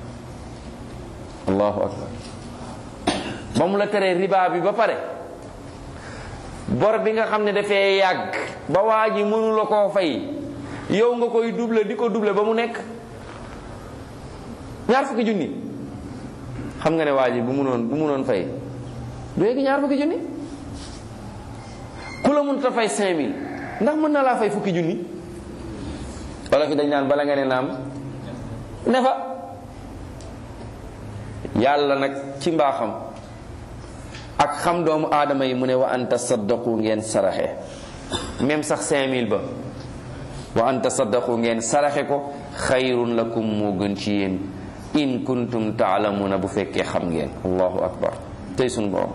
allahu akbar ba mu la teree riba bi ba pare bor bi nga xam ne dafee yàgg ba waa ji mënu la koo fay yow nga koy double di ko double ba mu nekk ñaar fukki junni xam nga ne waa ji bu munoon bu munoon fay du yegg ñaar fukki junni ku la mënut a fay 5000 ndax mën na laa fay fukki junni wala fi dañ naan bala nga ne naam ne fa yàlla nag ci mbaaxam ak xam doomu aadama yi mu ne wa an tasaddaqu ngeen saraxe même sax 5000 ba wa an tasaddaqu ngeen saraxe ko xayrun lakum moo gën ci yéen in kuntum taalamuna bu fekkee xam ngeen allahu akbar tey sunu borom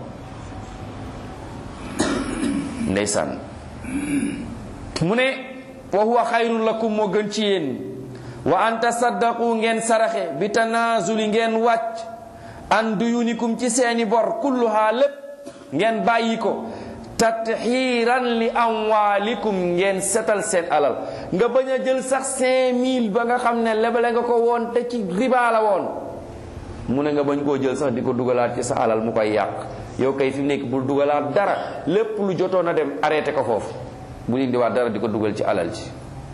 ndeysaan mu ne wa huwa xayrun lakum moo gën ci yéen wa an tasaddaqu ngeen saraxe bi tanazuli ngeen wàcc an duyunikum ci seeni bor kulluha lépp ngeen bàyyi ko tatxiiran li amwaalikum ngeen setal seen alal nga bañ a jël sax 5000 ba nga xam ne lebale nga ko woon te ci riba la woon mu ne nga bañ koo jël sax di ko dugalaat ci sa alal mu koy yàq yow kay fi mu nekk bul dugalaat dara lépp lu jotoon a dem arrêté ko foofu bu indiwaat dara di ko dugal ci alal ji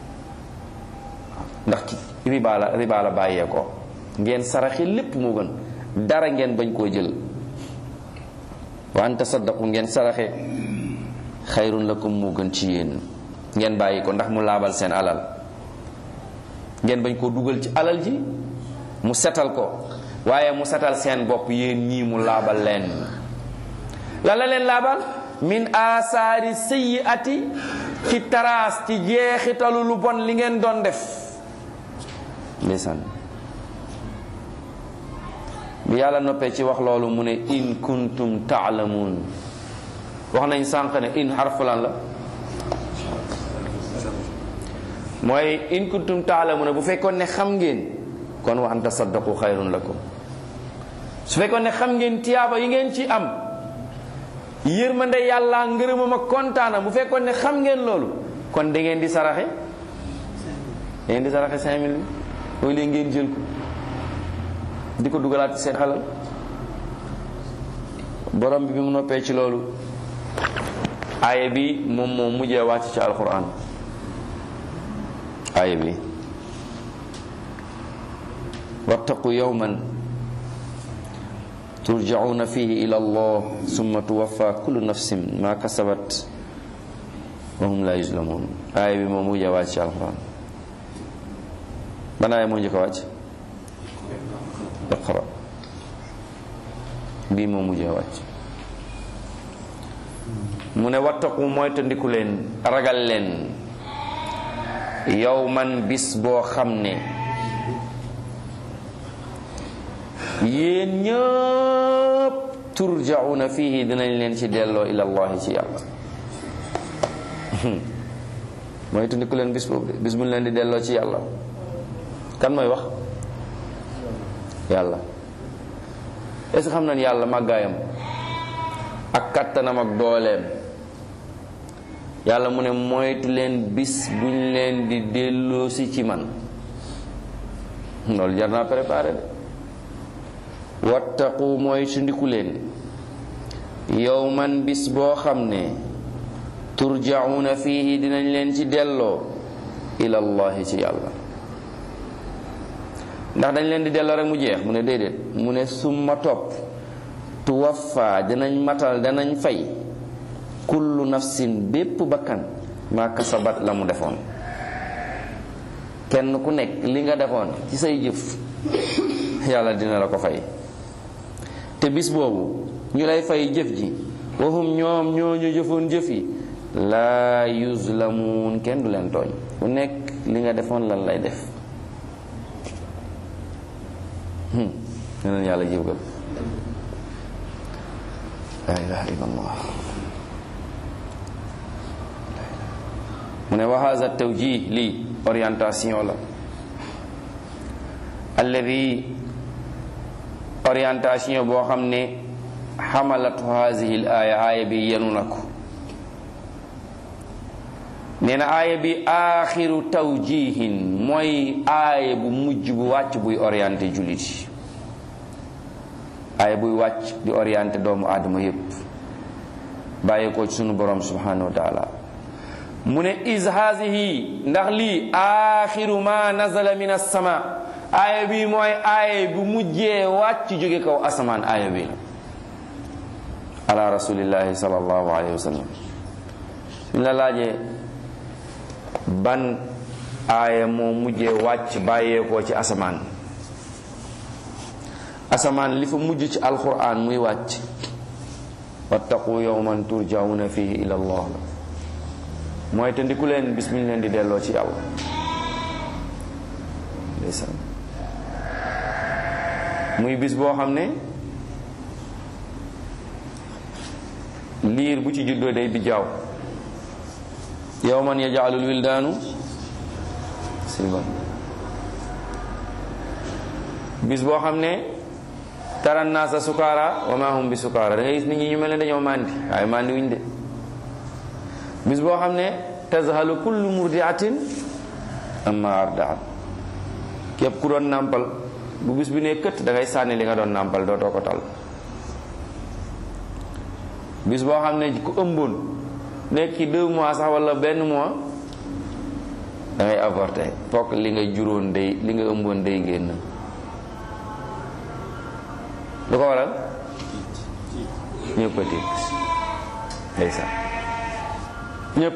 ndax ci riba la riba la bàyyee ko ngeen saraxi lépp moo gën dara ngeen bañ koo jël wa an tasaddaqu ngeen saraxe xayrun lakum moo gën ci yéen ngeen bàyyi ko ndax mu laabal seen alal ngeen bañ koo dugal ci alal ji mu setal ko waaye mu setal seen bopp yéen ñii mu laabal leen lan la leen laabal min asaari sayyiati ci taraas ci jeexitalu lu bon li ngeen doon def ndeysaan bi yàlla noppee ci wax loolu mu ne in kuntum taalamuun wax nañ sànq ne in xarfulan la mooy in kuntum taalamuuna bu fekkoon ne xam ngeen kon wa an tasaddaqu xayrun lakum su fekkoon ne xam ngeen tiyaaba yi ngeen ci am yërmande yàlla ngërëmam ak kontaana bu fekkoon ne xam ngeen loolu kon da ngeen di saraxe da ngeen di saraxe cinq mille bi mooy leen ngeen jël ko di ko dugalaat ci seen xalal borom bi bi mu noppee ci loolu aaya bi moom moo mujjee wàcc ci alquran aaya bi wattaqu yawman turjauna fihi ila allah summa tuwaffa kullu nafsin ma kasabat wa hum la yuzlamun aaya bi moo mujjee wàcc ci alquran ban aaya moo njëkk a wàcc iqra bii moo mujjee wàcc mu ne wattaqu mooy tandiku leen ragal leen yow man bis boo xam ne yéen ñëpp turjauna fihi dinañ leen ci delloo ilallahi ci yàlla mooy tandiku leen bis boobu de bis bu ñu leen di delloo ci yàlla kan mooy wax yàlla est-ce que xam nañ yàlla màggaayam ak kattanam ak dooleem yàlla mu ne moytu leen bis buñ leen di delloosi ci man loolu jar naa préparé de wattaqu mooy sundiku leen yow man bis boo xam ne turjauna fihi dinañ leen ci delloo ilallahi ci yàlla ndax dañ leen di delloo rek mu jeex mu ne déedéet mu ne summa topp tuwaffa danañ matal danañ fay kullu nafsin bépp bakkan maa kasabat la mu defoon kenn ku nekk li nga defoon ci say jëf yàlla dina la ko fay te bis boobu ñu lay fay jëf ji waxum ñoom ñoo ñu jëfoon jëf yi laa yuzlamuun kenn du leen tooñ ku nekk li nga defoon lan lay def neneen yàlla jëbgal la ilaha illallah mu ne wa haza tawjih lii orientation la alladi orientation boo xam ne xamalatu hazihi l aaya aaya bi yenu na ko nee na aaya bi aaxiru tawjihin mooy aaya bu mujj bu wàcc buy orienté jullit yi aaya buy wàcc di orienté doomu aadama yépp bàyyi ko ci sunu borom subhanahu wa taala mu ne is haasihi ndax lii aaxiru ma nazala min assama aaya bi mooy aaya bu mujjee wàcc jóge kaw asamaan aaya bi ala rasulillahi sallallahu alayhi wa sallam suñ la laajee ban aaya moo mujjee wàcc bàyyeekoo ci asamaan asamaan li fa mujj ci alquran muy wàcc wattaqu yawman turjauna fihi ila allah la mooy te ndiku leen bis mi leen di delloo ci yàlla ndeysaan muy bis boo xam ne liir bu ci juddoo day bi jaaw yawman yaj'alul wildaanu silban bis boo xam ne tara naasa sukaara wa ma hum bi sukaara da ngay gis nit ñi ñu mel ne dañoo màndi waaye màndi wuñ de bis boo xam ne tazhalu kullu murdiatin amma ardaat képp ku doon nàmpal bu bis bi ne kët da ngay sànni li nga doon nàmpal dootoo ko tal bis boo xam ne ku ëmboon nekk ci deux mois sax wala benn mois da ngay avorté fokk li nga juróon day li nga ëmboon day génn lu ko waral ñëpp a tiit ndeysaan ñëpp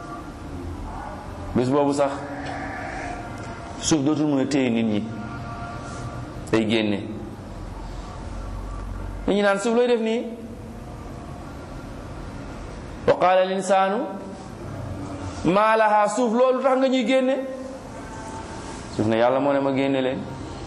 bis boobu sax suuf dootul mën a téye nit ñi day génne nit ñi naan suuf looy def nii wa qaala al insaanu maa lahaa suuf loolu tax nga ñuy génne suuf ne yàlla moo ne ma génne leen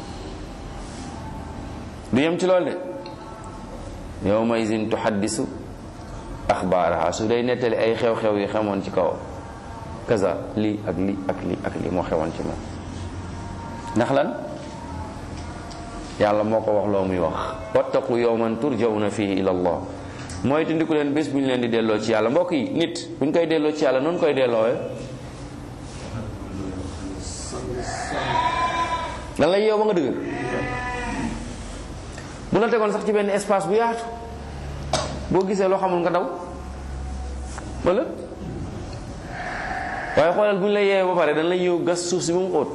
du yem ci loolu de yawma izin tuhaddisu axbaaraha su day nettali ay xew-xew yi xemoon ci kaw kaza lii ak lii ak lii ak lii moo xewoon ci moom ndax lan yàlla moo ko wax loo muy wax wattaqu yawman turjawna fihi ila allah mooy tundiku leen bés bu ñu leen di delloo ci yàlla mbokk yi nit bu ñu koy delloo ci yàlla noonu koy delloowee lan lay yeew ba nga dëgër bu la tegoon sax ci benn espace bu yaatu boo gisee loo xamul nga daw wala waaye xoolal bu ñu lay yeewee ba pare dañ lay ñëw gas suuf si ba mu xóot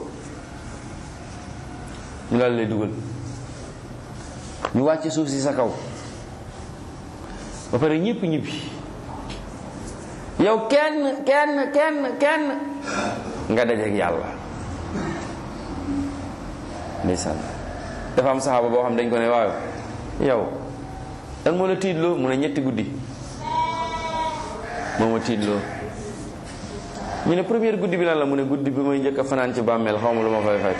ñu daal lay dugal ñu wàcc suuf si sa kaw ba pare ñëpp ñibbi yow kenn kenn kenn kenn nga dajeek yàlla ndeysaan dafa am saxaaba boo xam dañ ko ne waaw yow dan moo la tiitloo mu ne ñetti guddi moo ma tiitloo ñu ne première guddi bi lan la mu ne guddi bi may njëkk a fanaan ci bàmmeel xaw ma lu ma fay fekk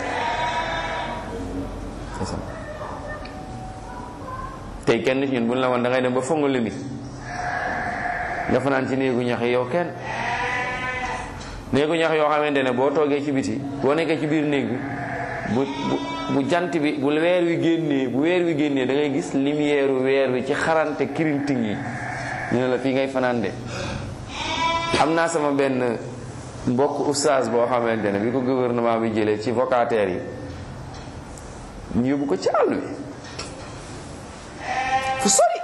tey kenn ci ñun bu ñu la woon da ngay dem ba fonga limi nga fanaan ci néegu ñax yi yow kenn néegu ñax yoo xamante ne boo toogee ci biti boo nekkee ci biir néeg bi bu bu bu jant bi bu weer wi génnee bu weer wi génnee da ngay gis lumière weer wi ci xarante kirinting yi ñu ne la fii ngay fanaan de am naa sama benn mbokk oustaz boo xamante ne bi ko gouvernement bi jëlee ci vacataires yi ñu yóbbu ko ci àll bi fu sori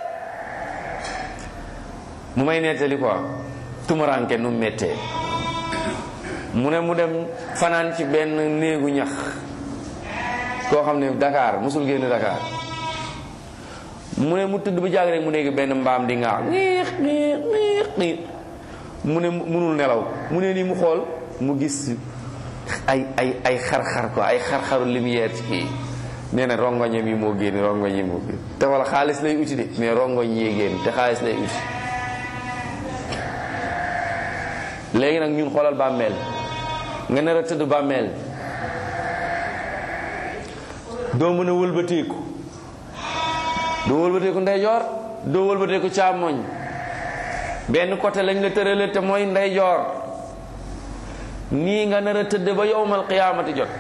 mu may nettali quoi tumuranke nu méttee mu ne mu dem fanaan ci benn néegu ñax koo xam ne Dakar musul génn Dakar mu ne mu tëdd ba jàgg rek mu dégg benn mbaam di ŋaax xiix xiix xiix xiix mu ne munul nelaw mu ne nii mu xool mu gis ay ay ay xar-xar quoi ay xar-xaru lumière ci kii nee na rongoñam yi moo génn rongoñ yi moo génn te wala xaalis lay uti de mais rongoñ yee génn te xaalis lay uti léegi nag ñun xoolal bàmmeel nga nar a tëdd bàmmeel doo mën a wëlbateeku doo wëlbateeku ndeyjoor doo wëlbateeku càmmoñ benn côté lañ la tërale te mooy ndeyjoor nii nga nar a tëdd ba yowmal qiyaamati jot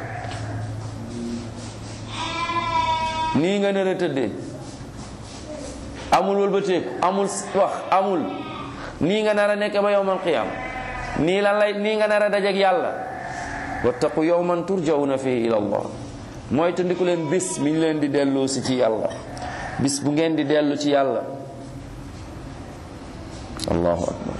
nii nga nar a tëddee amul wëlbateeku amul wax amul nii nga nar a nekk ba yowmal qiyaam nii lan lay nii nga nar a dajeek yàlla wattaqu yowman turjawna fihi ila allah mooy tandiku leen bis mi ñu leen di delloo si ci yàlla bis bu ngeen di dellu ci yàlla allahu akbar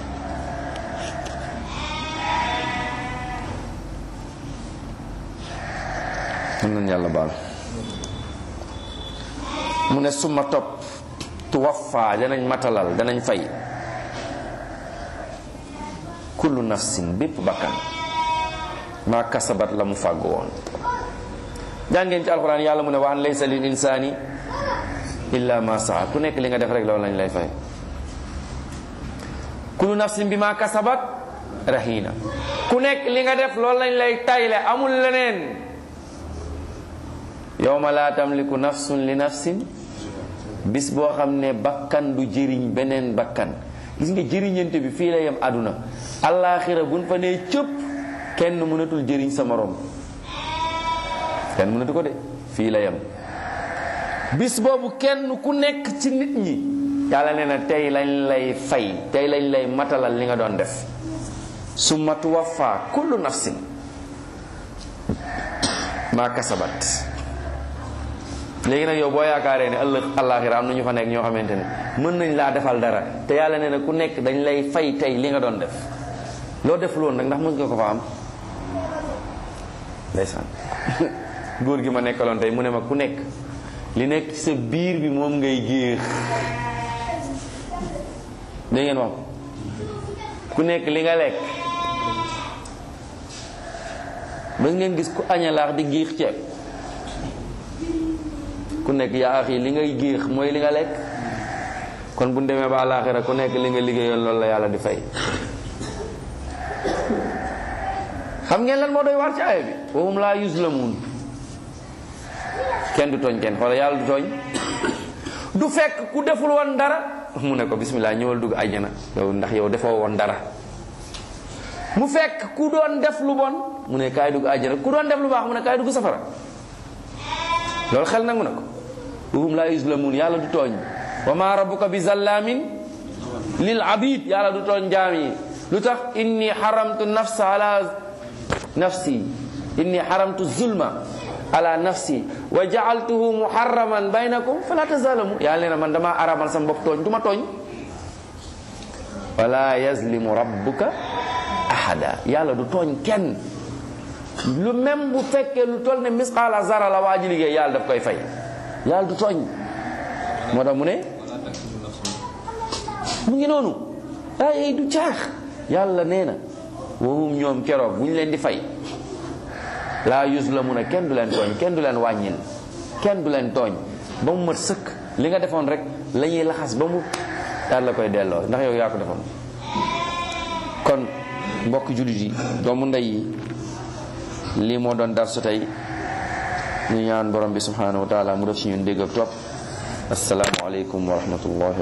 mën nañ yàlla baal mu ne suma topp tuwaffa danañ matalal danañ fay kullu nafsin bépp bakkan maa kasabat la mu fàgg woon jàngeen ci alxuraan yàlla mu ne wa an laysa lil insaani illa ma saa ku nekk li nga def rek loolu lañ lay fay kullu nafsin bi ma kasabat rahina ku nekk li nga def loolu lañ lay tayle amul leneen yawma laa tamliku nafsun li nafsin bis boo xam ne bakkan du jëriñ beneen bakkan gis nga jëriñante bi fii la yem àdduna allaaxira buñ fa nee cëpp kenn mënatul jëriñ sa morom kenn mënatu ko de fii la yem bis boobu kenn ku nekk ci nit ñi yàlla nee na tey lañ lay fay tey lañ lay matalal li nga doon def summa tuwaffa kullu nafsin maa kasabat léegi nag yow boo yaakaaree ne ëllëg àllaaxira am na ñu fa nekk ñoo xamante ne mën nañ laa defal dara te yàlla nee na ku nekk dañ lay fay tey li nga doon def loo def loolu nag ndax mën nga ko fa am ndeysaan góor gi ma nekkaloon tey mu ne ma ku nekk li nekk ci sa biir bi moom ngay géex dégg ngeen wax ku nekk li nga lekk ba ngeen gis ku añalaax di géex ceeb ku nekk yaa axi li ngay géex mooy li nga lekk kon bu ñu demee ba àllaaxira ku nekk li nga liggéeyoon loolu la yàlla di fay xam ngeen lan moo doy war ci aaya bi wahum laa yuzlamuun kenn du tooñ kenn xoola yàlla du tooñ du fekk ku deful woon dara mu ne ko bismillah ñëwal dugg àjjana yow ndax yow defoo woon dara mu fekk ku doon def lu bon mu ne kaay dugg àjjana ku doon def lu baax mu ne kaay dugg safara loolu xel nangu na ko wahum laa yuzlamuun yàlla du tooñ wa ma rabbuka bi zallamin lil abid yàlla du tooñ jaam yi lu tax inni haramtu nafsa ala nafsi inni haramtu zulma ala nafsi wa ja'altuhu muharraman baynakum fala tazalamu yàlla nee na man dama aramal sama bopp tooñ du ma tooñ wala yazlimu rabbuka ahada yàlla du tooñ kenn lu même bu fekkee lu toll ne misqaala zara la waa ji liggéey yàlla daf koy fay yàlla du tooñ moo tax mu ne mu ngi noonu ay du caax yàlla nee na wahum ñoom keroog bu ñu leen di fay laa yuzlamuna kenn du leen tooñ kenn du leen wàññil kenn du leen tooñ ba mu mat sëkk li nga defoon rek la ñuy laxas ba mu daal la koy delloo ndax yow yaa ko defoon kon mbokk jullit yi doomu ndey yi lii moo doon dar su tey ñu ñaan borom bi subhanahu wa taala mu def ci ñun dégg ak topp assalaamu aleykum wa rahmatullahi